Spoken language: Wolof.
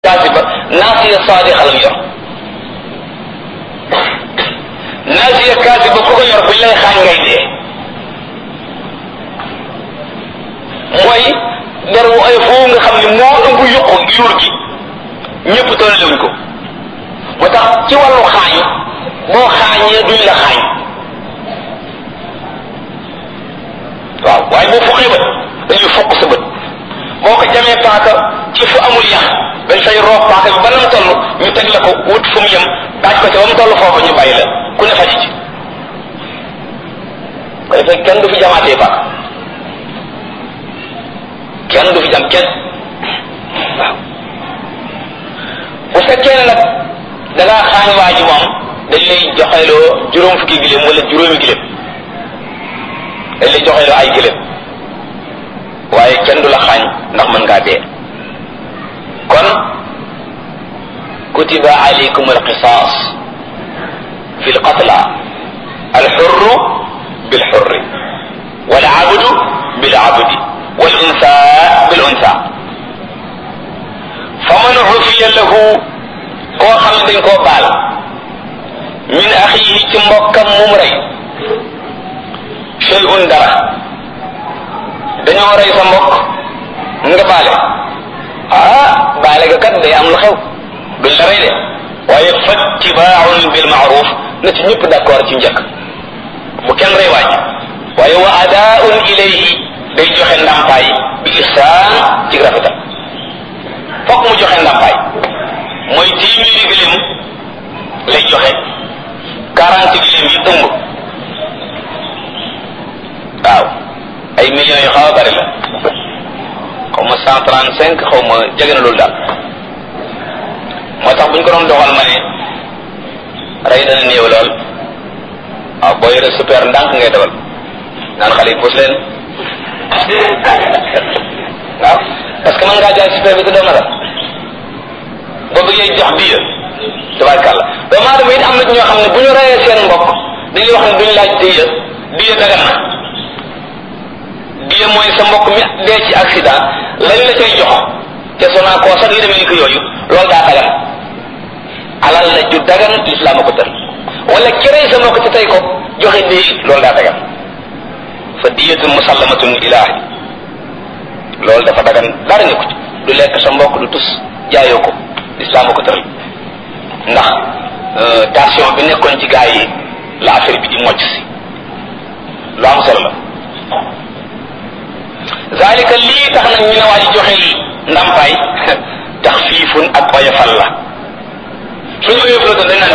kaasiba naasiya saadiqa lañ yor naasiya kaasiba ku ko yor buñ lay xaañ ngay dee mooy der wu ay foofu nga xam ne moo ëmb yuqu yuur gi ñëpp tollewuñ ko moo tax ci wàllu xaañ boo xaañee duñ la xaañ waaw waaye boo fuqee bët dañuy fokk sa bët boo ko jamee paaka ci fu amul yax dañ fay roof paaka bi ba nam toll ñu teg la ko wut fu mu yem daaj ko ca ba mu toll foofu ñu bàyyi la ku ne faji ci ko defee kenn du fi jamaatee paaka kenn du fi jam kenn waaw bu fekkee ne nag da ngaa xaañ waa ji moom dañ lay joxeloo juróom fukki giléem wala juróomi giléem dañ lay joxeloo ay giléem waaye kenn du la xaañ ndax mën ngaa dee kon kutiba alaykum alqisaas fi lqatla alxurru bilxurri walabdu bilabdi walunsa bilunsa faman ufiya lahu koo xam ne dañ koo baal min axiihi ci mbokkam mum rey shay'un dara dañoo rey sa mbokk nga baale ah baale ga kat day am lu xew duñ la rey de waaye fattibaaun bil maaruf na ci ñëpp d'accord ci njëkk bu kenn rey waaj waaye wa adaaun ilayhi day joxe ndàmpaay bi ihsaan ci rafetal fokk mu joxe ndàmpaay mooy téeméeri gëléem lay joxe quarante gëléem yi ëmb waaw ay millions yu xaw a bari la xaw ma cent trente cinq xaw ma jege na loolu daal moo tax bu ñu ko doon doxal ma ne rey dana néew lool waaw boo yore super ndànk ngay dawal naan xale yi puus leen waaw parce que mën ngaa jaay super bi te doo la boo bëggee jox biya tabarkàlla doomu aadama it am na ñoo xam ne bu ñu reyee seen mbokk dañuy wax ne duñu laaj diya diya dagan na diya mooy sa mbokk mi dee ci accident lañ la cay jox te sonaa koo sax yi demee ni ko yooyu loolu daa dagan alal la ju dagan lislaam a ko tër wala kerey sa mbokk te tey ko joxe di loolu daa dagan fa diyatun musallamatun ilaahi loolu dafa dagan dara ne ko ci du lekk sa mbokk du tus jaayoo ko lislaam a ko tëral ndax tension bi nekkoon ci gaa yi la affaire bi di mocc si lu am solo la zalika lii tax nag ñu ne waa ji joxe ndàmpaay tax fiifun ak oyofal la suñu oyofal doon dañ naan